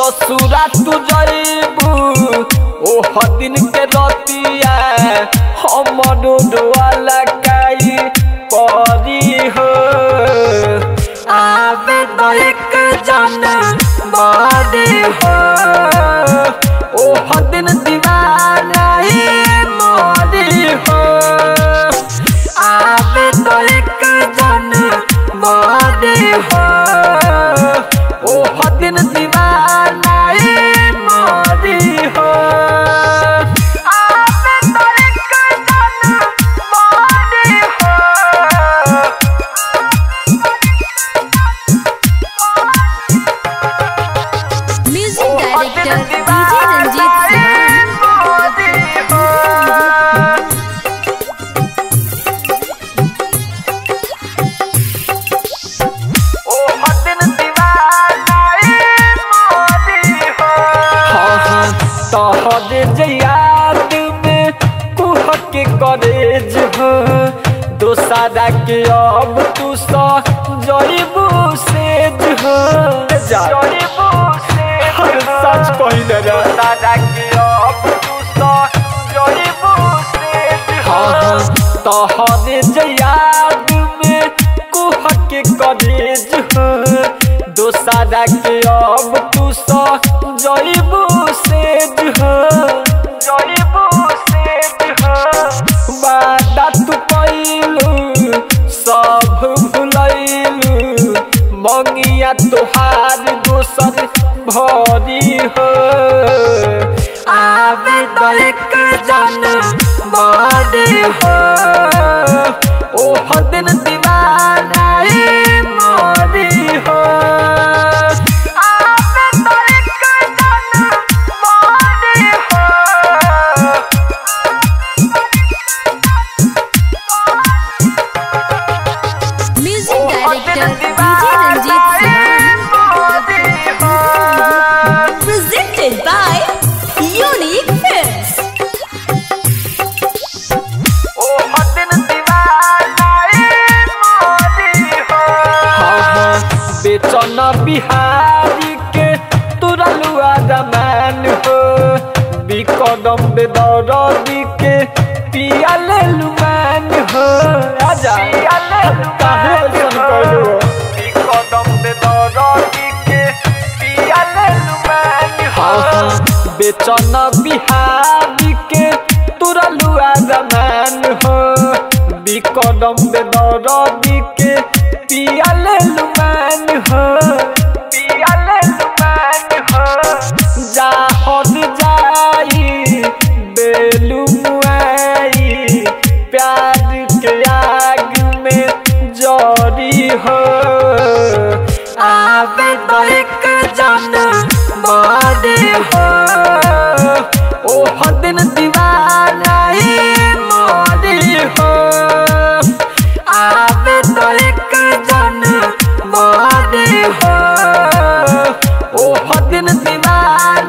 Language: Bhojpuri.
ससुरा तू जइबू ओह दिन के रतिया हमरो डोला काई परी हो आवे तो एक जन बदे हो ओह दिन दीवाना मोरी हो आवे तो एक जन बदे हो ओह दिन दीवाना मोरी हो आवे तो एक जन बदे हो music director DJ Ranjit Sinha याद में कुह के करेज हो दोसारा के अब तू सा जइबू सेज हो जइबू से सच कहिल रे दादा के अब तू सा जइबू सेज हो तोहरे जयाद में कुह के करेज हो दोसारा के अब तू सा जइबू सेज हो जइबू सेज हो वादा तू कइलू सब भुलैलू मंगिया तोहार दोसर भरी हो आवे तो एक जन बदे हो ओह दिन दीवाना मोरी हो आवे तो एक जन बदे हो music director DJ Ranjit Sinha presented by Unique Films. Bechan Bihari के तुरलुआ दमान हो बिकदम बेदरदी के पियाले लुमान हो आजा काहे ऐसन कइलू बिकदम बेदरदी के पियाले लुमान हो बेचन बिहारी के तुरलुआ दमान हो बिकदम बेदरदी के पियाले लुमान हो पियाले लुमान हो जाहन जाई बेलू मुआई प्यार के आग में जरी हो आवे तो एक जन बदे हो ओह दिन दीवाना मोरी हो आवे तो एक जन बदे हो ओह दिन दीवाना